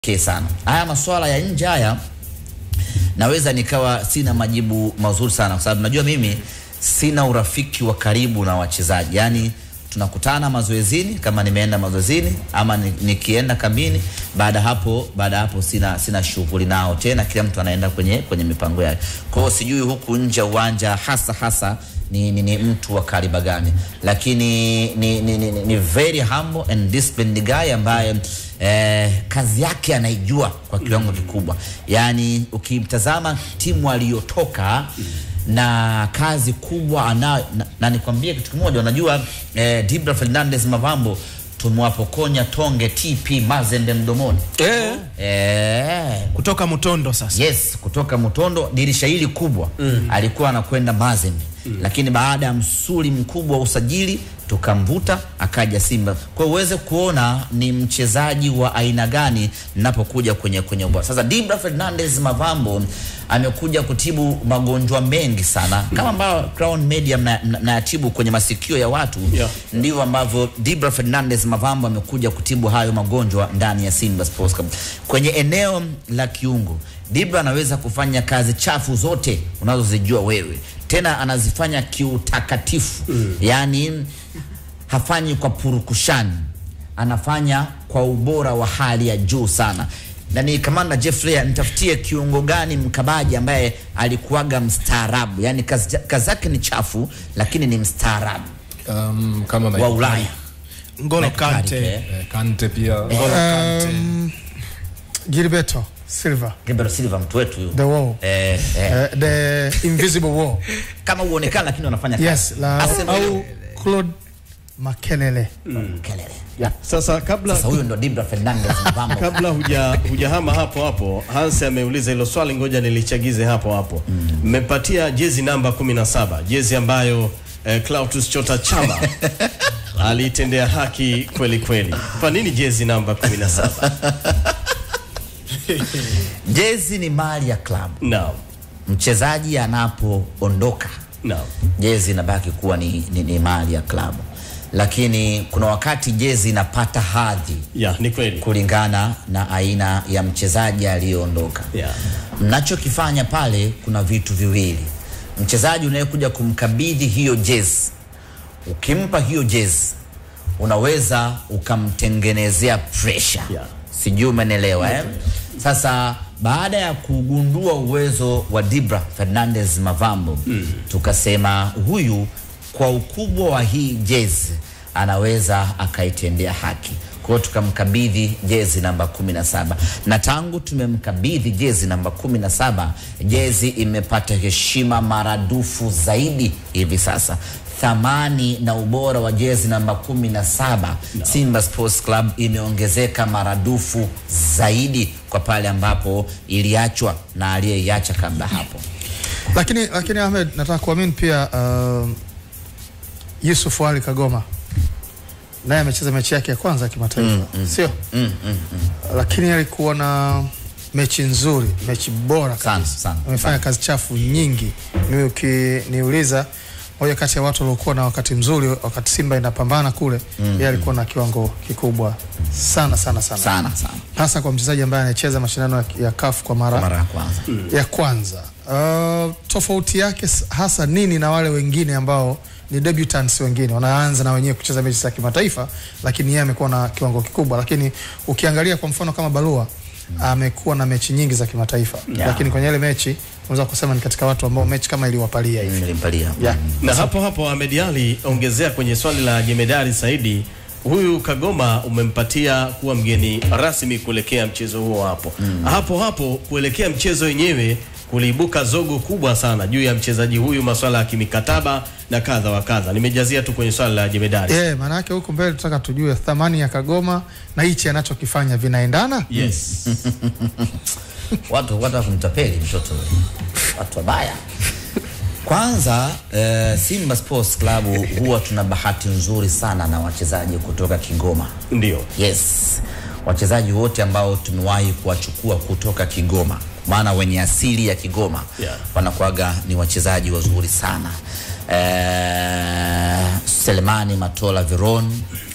pekee sana. Haya masuala ya nje haya naweza nikawa sina majibu mazuri sana, kwa sababu najua mimi sina urafiki wa karibu na wachezaji, yaani tunakutana mazoezini kama nimeenda mazoezini ama ni- nikienda kambini. Baada hapo baada hapo sina sina shughuli nao tena, kila mtu anaenda kwenye kwenye mipango yake. Kwa hiyo sijui huku nje ya uwanja hasa hasa ni, ni, ni mtu wa kaliba gani, lakini ni, ni, ni, ni, ni very humble and disciplined guy ambaye eh, kazi yake anaijua kwa kiwango kikubwa. Yaani ukimtazama timu aliyotoka na kazi kubwa anayo na, na nikwambie kitu kimoja, unajua eh, Dibra Fernandez Mavambo tumewapokonya tonge TP Mazembe mdomoni Eh, eh, kutoka Mutondo sasa. Yes, kutoka Mutondo dirisha hili kubwa mm. alikuwa anakwenda Mazembe mm. lakini baada ya msuli mkubwa wa usajili tukamvuta akaja Simba. Kwa hiyo uweze kuona ni mchezaji wa aina gani ninapokuja kwenye kwenye ubora. Sasa Dibra Fernandez Mavambo amekuja kutibu magonjwa mengi sana kama ambao Crown Media mnayatibu mna, mnayatibu kwenye masikio ya watu Yeah. ndivyo ambavyo Dibra Fernandez Mavambo amekuja kutibu hayo magonjwa ndani ya Simba Sports Club. Kwenye eneo la kiungo, Dibra anaweza kufanya kazi chafu zote unazozijua wewe, tena anazifanya kiutakatifu mm. Yaani hafanyi kwa purukushani, anafanya kwa ubora wa hali ya juu sana. Na ni kamanda Jeffrey, nitafutie kiungo gani mkabaji ambaye alikuwaga mstaarabu, yaani kazi kazi zake ni chafu lakini ni mstaarabu um, kama wa Michael Ulaya. Ngolo Michael Carrick, Kante. eh. Eh, Kante pia Ngolo Kante. Gilberto Silva, Gabriel Silva mtu wetu huyu. the wall, Eh, eh. uh, the invisible wall. Kama uonekana lakini wanafanya kazi. Yes, la, Arsenal au Claude Makelele. kelele. Sasa kabla Sasa huyu ndo Dibra Fernandez Mvambo. kabla huja hujahama hapo hapo, Hans ameuliza hilo swali, ngoja nilichagize hapo hapo. Mmepatia jezi namba 17, jezi ambayo eh, Clatous Chota Chama aliitendea haki kweli kweli. Kwa nini jezi namba 17? Jezi ni mali ya klabu. Naam, Mchezaji anapoondoka naam, jezi inabaki kuwa ni, ni, ni mali ya klabu, lakini kuna wakati jezi inapata hadhi ya ni kweli. kulingana na aina ya mchezaji aliyeondoka. Yeah. Mnachokifanya pale, kuna vitu viwili. Mchezaji unayekuja kumkabidhi hiyo jezi, ukimpa hiyo jezi, unaweza ukamtengenezea pressure Yeah. sijui umenelewa eh? Sasa baada ya kugundua uwezo wa Dibra Fernandez Mavambo mm. tukasema huyu kwa ukubwa wa hii jezi anaweza akaitendea haki kwa hiyo tukamkabidhi jezi namba 17 na tangu tumemkabidhi jezi namba 17 jezi imepata heshima maradufu zaidi hivi sasa thamani na ubora wa jezi namba 17 Simba Sports Club imeongezeka maradufu zaidi kwa pale ambapo iliachwa na aliyeiacha kabla hapo. Lakini lakini Ahmed, nataka kuamini pia uh, Yusuf Ali Kagoma naye amecheza mechi yake ya kwanza ya kimataifa sio? Lakini alikuwa na mechi nzuri, mechi bora Sana, kabisa. sana, Amefanya kazi chafu nyingi. Mimi ukiniuliza moja kati ya watu waliokuwa na wakati mzuri wakati Simba inapambana kule, yeye alikuwa na kiwango kikubwa sana sana sana, Sana sana. hasa kwa mchezaji ambaye anacheza mashindano ya, ya CAF kwa mara, Mara ya kwanza. ya kwanza. Uh, tofauti yake s- hasa nini na wale wengine ambao ni debutants wengine wanaanza na wenyewe kucheza mechi za kimataifa, lakini yeye amekuwa na kiwango kikubwa. Lakini ukiangalia kwa mfano kama Barua amekuwa na mechi nyingi za kimataifa Yeah. lakini kwenye ile mechi unaweza kusema ni katika watu ambao mechi kama iliwapalia hivi Nilimpalia. yeah. Na hapo hapo Ahmed Ali, ongezea kwenye swali la Jemedari Saidi, huyu Kagoma umempatia kuwa mgeni rasmi kuelekea mchezo huo hapo hapo hapo kuelekea mchezo wenyewe kuliibuka zogo kubwa sana juu ya mchezaji huyu, masuala ya kimikataba na kadha wa kadha. Nimejazia tu kwenye swali la Jemedari. Eh, maana yake huko mbele tunataka tujue thamani ya Kagoma na hichi anachokifanya vinaendana. Yes. watu watu wa kumtapeli mtoto watu wabaya kwanza eh, Simba Sports Club huwa tuna bahati nzuri sana na wachezaji kutoka Kigoma Ndio. yes wachezaji wote ambao tumewahi kuwachukua kutoka Kigoma maana wenye asili ya Kigoma Yeah. wanakuwaga ni wachezaji wazuri sana eh, Selemani Matola Veron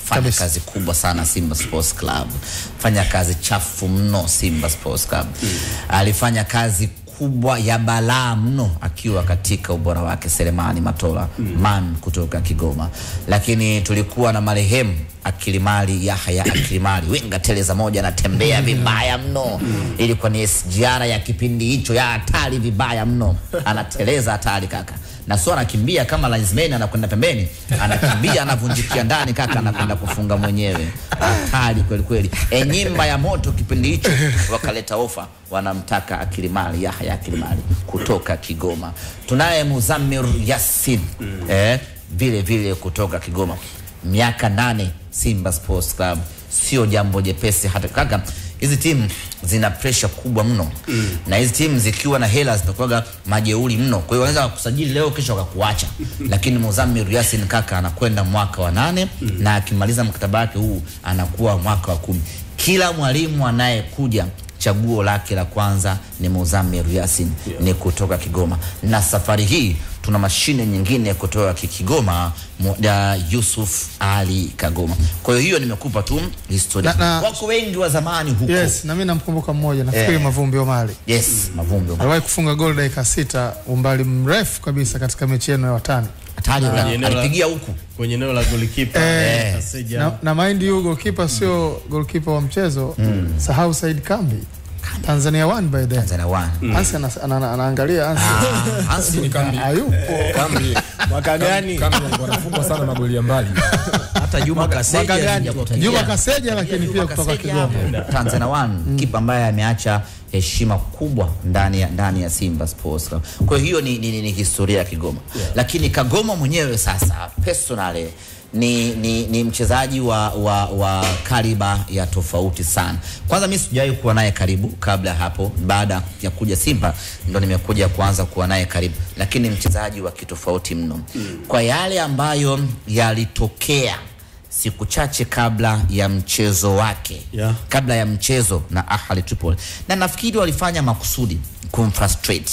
fanya Kabisa. kazi kubwa sana Simba Sports Club, fanya kazi chafu mno Simba Sports Club. Alifanya kazi kubwa ya balaa mno akiwa katika ubora wake Selemani Matola man kutoka Kigoma, lakini tulikuwa na marehemu Akilimali Yahya Akilimali winga teleza moja anatembea vibaya mno. Ilikuwa ni SGR ya kipindi hicho ya hatari vibaya mno, anateleza hatari kaka na sio anakimbia kama linesman anakwenda pembeni, anakimbia anavunjikia ndani kaka, anakwenda kufunga mwenyewe. Hatari kweli kweli. E, nyimba ya moto kipindi hicho wakaleta ofa, wanamtaka Akilimali Yahya Akilimali kutoka Kigoma. Tunaye Muzamir Yasin eh, vile vile kutoka Kigoma, miaka nane Simba Sports Club, sio jambo jepesi hata kaka hizi timu zina pressure kubwa mno mm. na hizi timu zikiwa na hela zinakuwaga majeuri mno, kwa hiyo wanaweza kukusajili leo kesho wakakuacha lakini Muzamir Yasin kaka anakwenda mwaka wa nane mm. na akimaliza mkataba wake huu anakuwa mwaka wa kumi. Kila mwalimu anayekuja chaguo lake la kwanza ni Muzamir Yasin yeah. ni kutoka Kigoma, na safari hii tuna mashine nyingine kutoka ki- Kigoma mu- ya Yusuf Ali Kagoma. Kwa hiyo hiyo nimekupa tu historia. Na- na- Wako wengi wa zamani huko. Yes, na mimi namkumbuka mmoja nafikiri Eh. Mavumbi Omari Yes, Mavumbi. aliwahi kufunga goli dakika sita umbali mrefu kabisa katika mechi yenu ya watani Hatari kwenye eneo la- alipigia huku. kwenye eneo la golikipa Eh, Kaseja. na, na mind you goalkeeper sio goalkeeper wa mchezo sahau Said Kambi Tanzania one by then Tanzania one. Hansi ana- ana- ana- anaangalia Hansi Ah, Hansi Ni kambi. hayupo Kambi. Mwaka gani? Kambi walikuwa wanafungwa sana magoli ya mbali. hata Juma Kaseja mwaka gani? hajakutajia. Juma Kaseja lakini pia kutoka Kigoma Tanzania One kipa ambaye ameacha heshima kubwa ndani ya, ndani ya Simba Sports Club. Kwa hiyo ni, ni, ni, ni historia ya Kigoma lakini Kagoma mwenyewe sasa personally ni, ni, ni mchezaji wa, wa, wa kaliba ya tofauti sana. Kwanza mimi sijawahi kuwa naye karibu kabla ya hapo, baada ya kuja Simba ndo nimekuja kuanza kuwa naye karibu, lakini ni mchezaji wa kitofauti mno kwa yale ambayo yalitokea siku chache kabla ya mchezo wake Yeah. kabla ya mchezo na Ahli Tripoli, na nafikiri walifanya makusudi kumfrustrate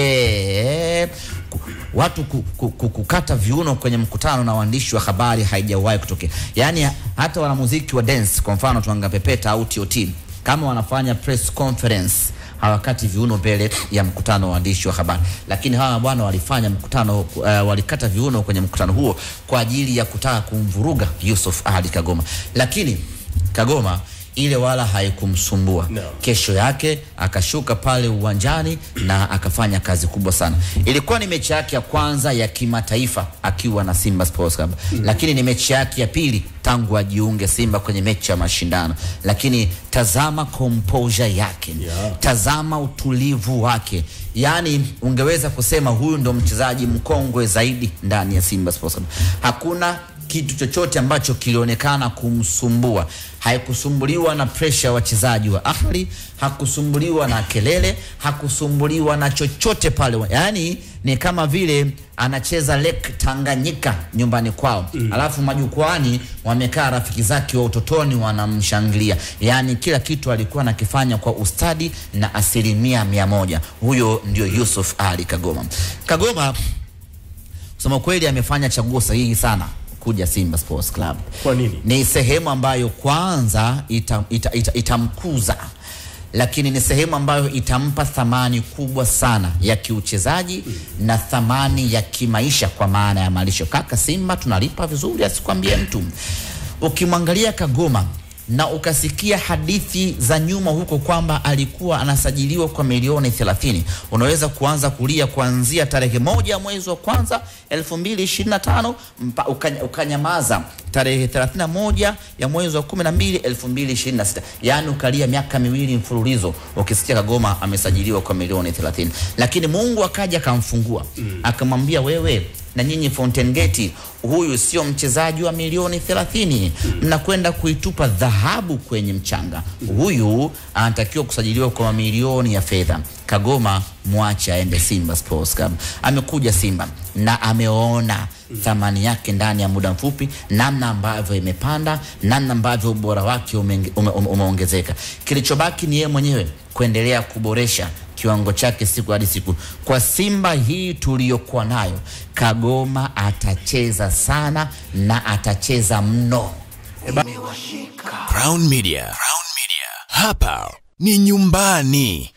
yeah. Ku- watu ku, ku, ku, kukata viuno kwenye mkutano na waandishi wa habari haijawahi kutokea. Yaani hata wanamuziki wa dance, kwa mfano Twanga Pepeta au TOT, kama wanafanya press conference hawakati viuno mbele ya mkutano wa waandishi wa habari, lakini hawa bwana walifanya mkutano uh, walikata viuno kwenye mkutano huo kwa ajili ya kutaka kumvuruga Yusuf Ali Kagoma, lakini Kagoma ile wala haikumsumbua No. kesho yake akashuka pale uwanjani na akafanya kazi kubwa sana. Ilikuwa ni mechi yake ya kwanza ya kimataifa akiwa na Simba Sports Club mm. lakini ni mechi yake ya pili tangu ajiunge Simba kwenye mechi ya mashindano, lakini tazama composure yake Yeah. tazama utulivu wake, yaani ungeweza kusema huyu ndo mchezaji mkongwe zaidi ndani ya Simba Sports Club. Hakuna kitu chochote ambacho kilionekana kumsumbua. Haikusumbuliwa na presha ya wachezaji wa Ahli, hakusumbuliwa na kelele, hakusumbuliwa na chochote pale. Yaani ni kama vile anacheza Lake Tanganyika nyumbani kwao mm. Alafu majukwani wamekaa rafiki zake wa utotoni wanamshangilia. Yaani kila kitu alikuwa anakifanya kwa ustadi na asilimia mia moja. Huyo ndio Yusuf Ali Kagoma. Kagoma kusema kweli amefanya chaguo sahihi sana kuja Simba Sports Club. Kwa nini? Ni sehemu ambayo kwanza itamkuza ita, ita, itamkuza, lakini ni sehemu ambayo itampa thamani kubwa sana ya kiuchezaji na thamani ya kimaisha kwa maana ya malisho. Kaka, Simba tunalipa vizuri, asikwambie mtu. Ukimwangalia Kagoma na ukasikia hadithi za nyuma huko kwamba alikuwa anasajiliwa kwa milioni 30, unaweza kuanza kulia kuanzia tarehe moja mwezi wa kwanza 2025 mpa, ukanya, ukanyamaza tarehe 31 ya mwezi wa 12 2026, yaani ukalia miaka miwili mfululizo ukisikia Kagoma amesajiliwa kwa milioni 30, lakini Mungu akaja akamfungua mm. akamwambia wewe na nyinyi Fountain Gate, huyu sio mchezaji wa milioni 30, mnakwenda kuitupa dhahabu kwenye mchanga. Huyu anatakiwa kusajiliwa kwa mamilioni ya fedha. Kagoma mwache aende Simba Sports Club. Amekuja Simba na ameona thamani yake ndani ya muda mfupi, namna ambavyo imepanda, namna ambavyo ubora wake umeonge- ume- ume- umeongezeka. Kilichobaki ni yeye mwenyewe kuendelea kuboresha kiwango chake siku hadi siku. Kwa Simba hii tuliyokuwa nayo, Kagoma atacheza sana na atacheza mno. Crown Media. Crown Media. Hapa ni nyumbani.